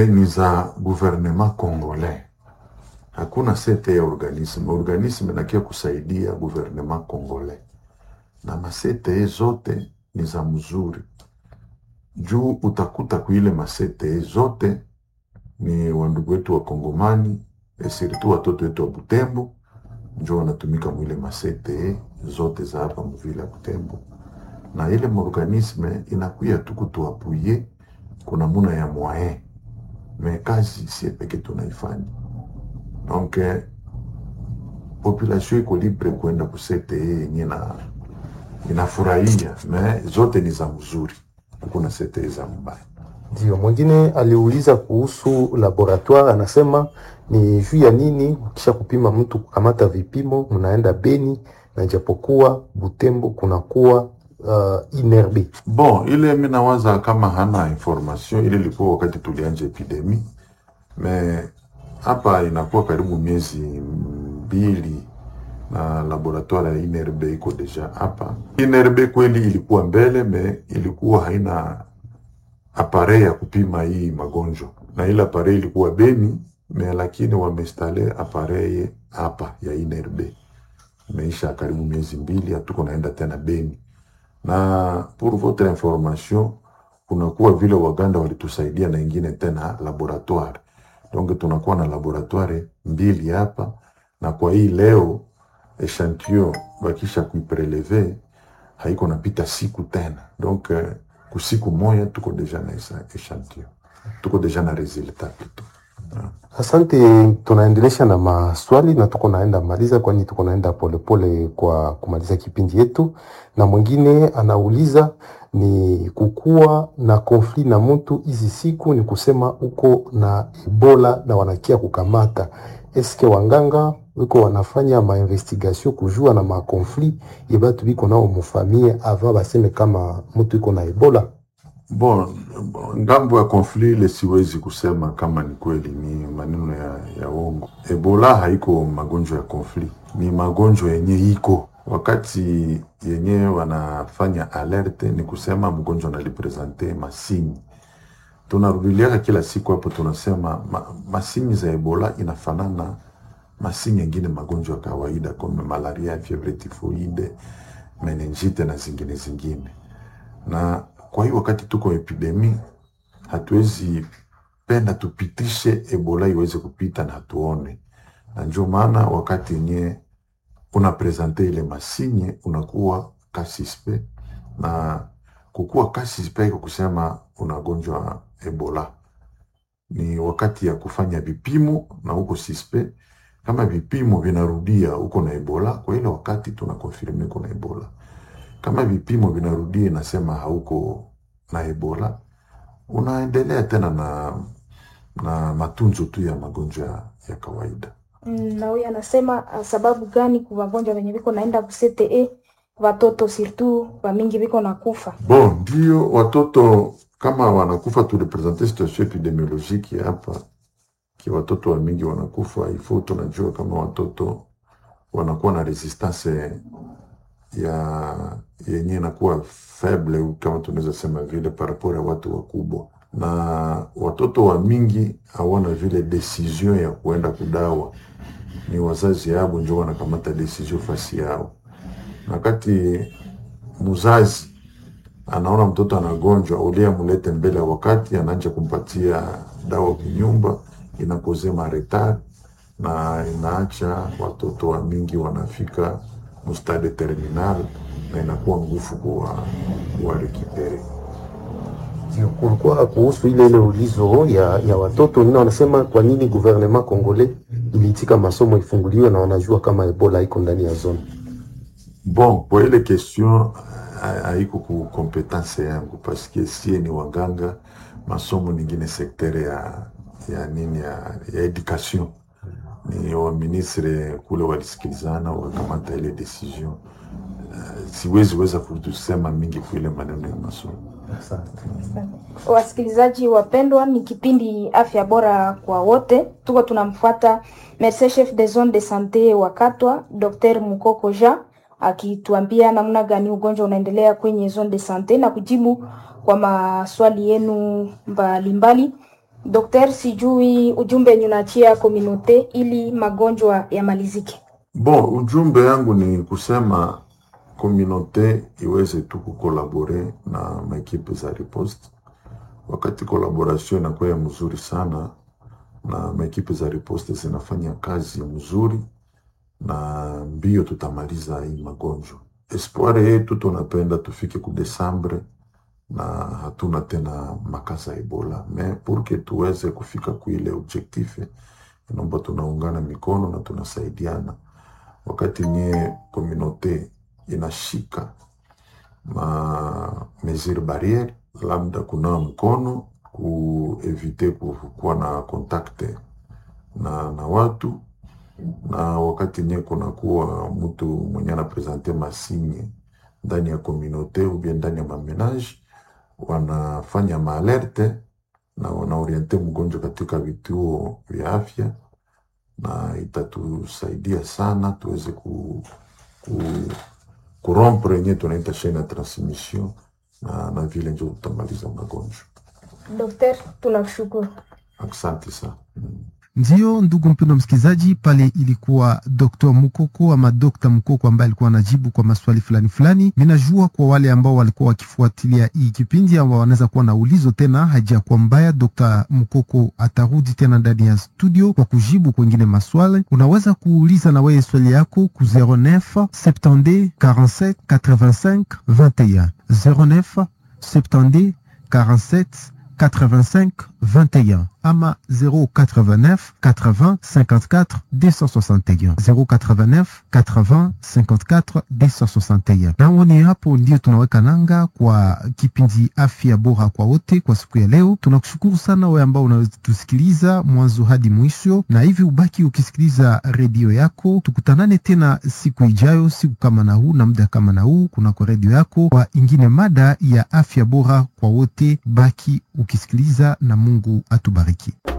ni za gouvernement congolais. Hakuna sete ya organisme. Organisme inakia kusaidia gouvernement congolais, na masete zote ni za mzuri juu utakuta kuile masete zote ni wandugu wetu wa Kongomani esiritu watoto wetu wa Butembo njo wanatumika mwile masete zote za hapa mvile ya Butembo, na ile morganisme inakuya tu kutuapuye kuna muna ya mwae me kazi sie peke tunaifanya donc eh, population iko libre kwenda kusete yenye na inafurahia me zote ni za mzuri, hakuna sete za mbaya. Ndio, mwingine aliuliza kuhusu laboratoire, anasema ni juu ya nini kisha kupima mtu kukamata vipimo mnaenda Beni na ijapokuwa Butembo kunakuwa uh, inerbe. Bon, ile mi nawaza kama hana information ile ilikuwa wakati tulianja epidemi me hapa inakuwa karibu miezi mbili na laboratoire ya INRB iko deja hapa. INRB kweli ilikuwa mbele me ilikuwa haina appareil ya kupima hii magonjwa, na ile appareil ilikuwa Beni me, lakini wameinstale appareil hapa ya INRB. Imeisha karibu miezi mbili, hatuko naenda tena Beni na pour votre information, kunakuwa vile Waganda walitusaidia na ingine tena laboratoire, donc tunakuwa na laboratoire mbili hapa, na kwa hii leo echantillon bakisha kuipreleve haiko napita siku tena, donc eh, kusiku moya tuko deja na esa- echantillon, tuko deja na resultat plutôt. Asante, tunaendelesha na maswali na tuko naenda maliza, kwani tuko naenda polepole kwa kumaliza kipindi yetu. Na mwingine anauliza ni kukuwa na konfli na mtu hizi siku, ni kusema uko na Ebola na wanakia kukamata, eske wanganga wiko wanafanya mainvestigation kujua na makonfli ye batu biko nao mufamie ava baseme kama mtu iko na Ebola. Bon, ngambo ya konfli ile siwezi kusema kama ni kweli, ni maneno ya, ya uongo. Ebola haiko magonjwa ya konfli, ni magonjwa yenye iko wakati yenye wanafanya alerte, ni kusema mgonjwa analipresente masini. Tunarudiliaka kila siku hapo, tunasema ma, masini za Ebola inafanana masini yengine magonjwa ya kawaida kama malaria, fievre tifoide, meningite na zingine zingine na kwa hiyo wakati tuko epidemi, hatuwezi penda tupitishe ebola iweze kupita na hatuone, na ndio maana wakati yenye una presente ile masinye unakuwa kasispe, na kukuwa kasispe iko kusema unagonjwa ebola ni wakati ya kufanya vipimo na huko sispe, kama vipimo vinarudia huko na ebola, kwa ile wakati tunakonfirme uko na ebola kama vipimo vinarudia inasema hauko na ebola, unaendelea tena na na matunzo tu ya magonjwa ya- ya kawaida. Mm, na huyu anasema ah, sababu gani ku wagonjwa wenye viko naenda ku CTE watoto surtout wamingi viko na kufa Bon, ndio watoto kama wanakufa, tulipresente situation epidemiologiki ya hapa ki watoto wa mingi wanakufa ifo, tunajua kama watoto wanakuwa na resistance ya yenye inakuwa faible kama tunaweza sema vile par rapport ya watu wakubwa, na watoto wa mingi hawana vile decision ya kuenda kudawa, ni wazazi yabo njo wanakamata decision fasi yao, na wakati mzazi anaona mtoto anagonjwa, ulie amulete mbele ya wakati, anaanja kumpatia dawa kunyumba, inakoze maretard na inaacha watoto wa mingi wanafika mustade terminal na inakuwa ngufu kuwa kuwarekipere. Ndio, kulikuwa kuhusu ile ile ulizo ya, ya watoto wengine wanasema kwa nini gouvernement congolais iliitika masomo ifunguliwe na wanajua kama Ebola iko ndani ya zone. Bon, kwa ile question ha- haiko ku kompetence yangu paske sie ni waganga, masomo ningine sektere ya ya nini ya, ya education ni wa ministre kule walisikilizana wakakamata ile decision. Uh, siwezi weza kutusema mingi kuile maneno ya masomo. Asante. Wasikilizaji wapendwa, ni kipindi afya bora kwa wote. Tuko tunamfuata Merce chef de zone de sante wa Katwa, Dr Mukoko Jean akituambia namna gani ugonjwa unaendelea kwenye zone de sante na kujibu kwa maswali yenu mbalimbali. Dokter, sijui ujumbe yenye unaachia komunote ili magonjwa yamalizike. Bon, ujumbe yangu ni kusema komunote iweze tu kukolabore na maekipe za riposte. Wakati kolaboration inakuwa ya mzuri sana na maekipe za riposte zinafanya kazi mzuri, na mbio tutamaliza hii magonjwa. Espoir yetu tunapenda tufike ku Desembre na hatuna tena makasa ya Ebola, me purke tuweze kufika kuile objectif, inaomba tunaungana mikono na tunasaidiana wakati nye komunote inashika ma mesure barriere, labda kunawa mkono, kuevite kuwa na kontakte na, na watu na wakati nye kunakuwa mtu mwenye anapresente masinye ndani ya komunote ubie ndani ya mamenage, wanafanya maalerte na wanaoriente mgonjwa katika vituo vya afya na itatusaidia sana tuweze ku, ku, kurompre yenye tunaita chaine ya transmission na, na vile njo tutamaliza magonjwa. Dokter, tunakushukuru. Asante sana mm. Ndiyo, ndugu mpendwa msikilizaji, pale ilikuwa Dr. Mukoko ama Dr. Mukoko ambaye alikuwa anajibu kwa maswali fulani fulani. Ninajua kwa wale ambao walikuwa wakifuatilia hii kipindi ambao wanaweza kuwa na ulizo tena, hajakuwa mbaya. Dr. Mukoko atarudi tena ndani ya studio kwa kujibu kwengine maswali. Unaweza kuuliza na wewe swali yako ku 09 72 47 85 21 09 72 47 85 21 ama 089 80 54 261 089 80 54 261. Naoni hapo ndio tunaweka nanga kwa kipindi afya bora kwa wote kwa siku ya leo. Tunakushukuru sana wewe ambao unatusikiliza mwanzo hadi mwisho, na hivi ubaki ukisikiliza redio yako. Tukutanane tena siku ijayo, siku kama na huu na muda kama na huu, kunako redio yako kwa ingine mada ya afya bora kwa wote. Baki ukisikiliza na Mungu atubariki.